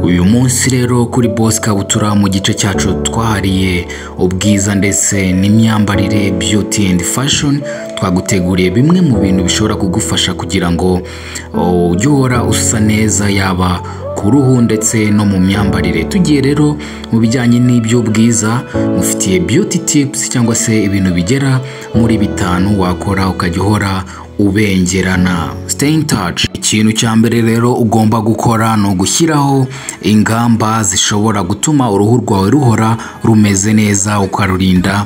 uyu munsi rero kuri Boss Kabutura mu gice cyacu twahariye ubwiza ndetse n'imyambarire beauty and fashion twaguteguriye bimwe mu bintu bishobora kugufasha kugira ngo oh, ujye uhora usa neza yaba ku ruhu ndetse no mu myambarire tugiye rero mu bijyanye n'iby'ubwiza mufitiye beauty tips cyangwa se ibintu bigera muri bitanu wakora ukajya uhora ubengerana stay in touch ikintu cya mbere rero ugomba gukora ni ugushyiraho ingamba zishobora gutuma uruhu rwawe ruhora rumeze neza ukarurinda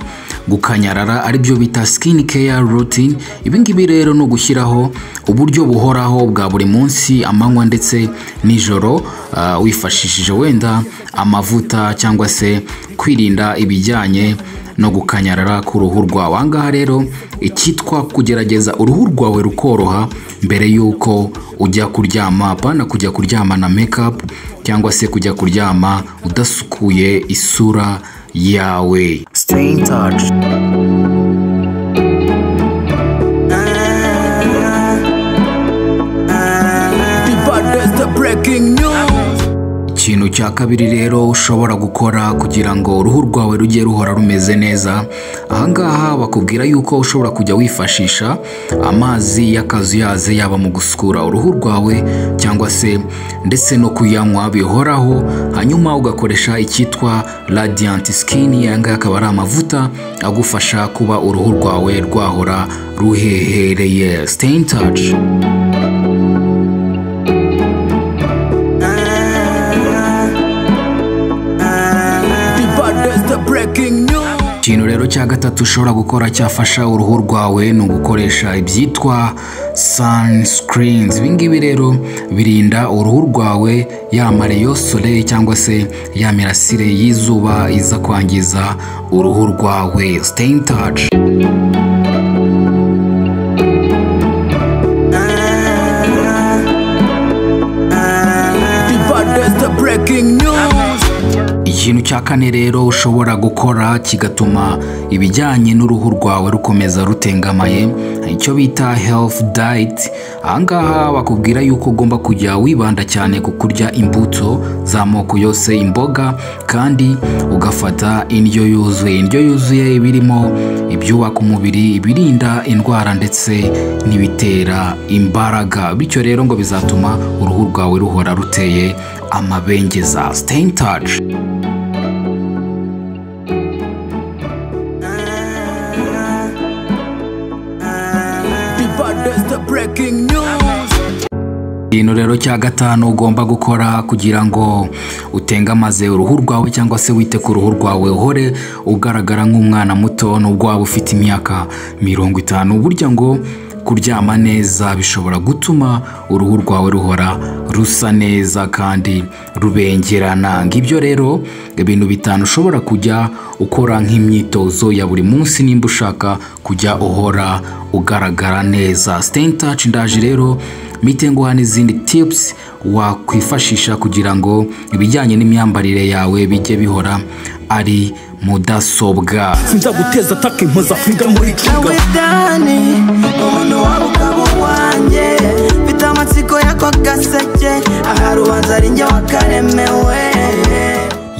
gukanyarara aribyo bita skin care routine ibingibi rero ni ugushyiraho uburyo buhoraho bwa buri munsi amanywa ndetse nijoro ah, wifashishije wenda amavuta cyangwa se kwirinda ibijyanye no gukanyarara k'uruhu rwawe aha ngaha rero icyitwa kugerageza uruhu rwawe rukoroha mbere y'uko ujya kuryama apana kujya kuryamana mekapu cyangwa se kujya kuryama udasukuye isura yawe Stay in touch. ikintu cya kabiri rero ushobora gukora kugira ngo uruhu rwawe rujye ruhora rumeze neza ahangaha bakubwira yuko ushobora kujya wifashisha amazi y'akazuyaze yaba mu gusukura uruhu rwawe cyangwa se ndetse no kuyanywa bihoraho hanyuma ugakoresha icyitwa radiant skin aya ngaya akaba ari amavuta agufasha kuba uruhu rwawe rwahora ruhehereye stay in touch ikintu rero cya gatatu ushobora gukora cyafasha uruhu rwawe ni ugukoresha ibyitwa sunscreens ibingibi rero birinda uruhu rwawe ya mareyo soleil cyangwa se ya mirasire y'izuba iza kwangiza uruhu rwawe stay in touch ikintu cya kane rero ushobora gukora kigatuma ibijyanye n'uruhu rwawe rukomeza rutengamaye icyo bita health diet ahangaha bakubwira yuko ugomba kujya wibanda cyane ku kurya imbuto z'amoko yose imboga kandi ugafata indyo yuzuye indyo yuzuye iba irimo ibyubaka umubiri ibirinda indwara ndetse n'ibitera imbaraga bityo rero ngo bizatuma uruhu rwawe ruhora ruteye amabengeza stay in touch ikintu rero cya gatanu ugomba gukora kugira ngo utengamaze uruhu rwawe cyangwa se wite ku ruhu rwawe uhore ugaragara nk'umwana muto nubwo waba ufite imyaka mirongo itanu burya ngo kuryama neza bishobora gutuma uruhu rwawe ruhora rusa neza kandi rubengerana ngibyo rero ibintu bitanu ushobora kujya ukora nk'imyitozo ya buri munsi nimba ushaka kujya uhora ugaragara neza stay in touch ndaje rero mitenguha n'izindi tips wakwifashisha kugira ngo ibijyanye n'imyambarire yawe bijye bihora ari mudasobwa sinzaguteza ataka impuza afurika muri kigali dani umuntu waba ukaba uwanjye mfite amatsiko y'ako gaseke aha rubanza ari njye wakaremewe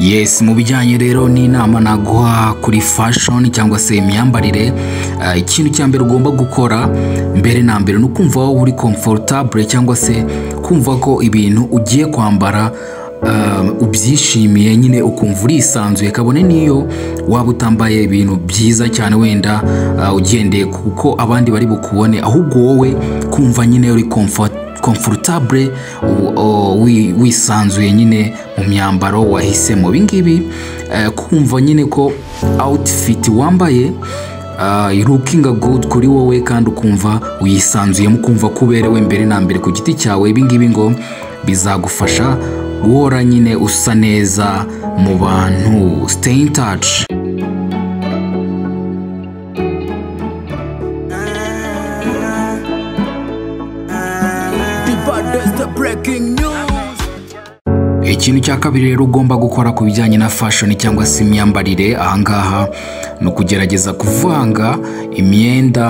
yes mu bijyanye rero n'inama naguha kuri fashion cyangwa se imyambarire ah, ikintu cya mbere ugomba gukora mbere na mbere ni ukumva wowe uri comfortable cyangwa se kumva ko ibintu ugiye kwambara ah, ubyishimiye nyine ukumva urisanzuye kabone n'iyo waba utambaye ibintu byiza cyane wenda ah, ugendeye kuko abandi bari bukubone ahubwo wowe kumva nyine uri comfort comfortable u- o- wi- wisanzuye nyine mu myambaro wahisemo ibingibi eh, kumva nyine ko outfit wambaye uh, looking good kuri wowe kandi ukumva wisanzuyemo ukumva ko uberewe mbere na mbere ku giti cyawe ibingibi ngo bizagufasha guhora nyine usa neza mu bantu stay in touch ikintu cya kabiri rero ugomba gukora ku bijyanye na fashion cyangwa se imyambarire ahangaha ni ukugerageza kuvanga imyenda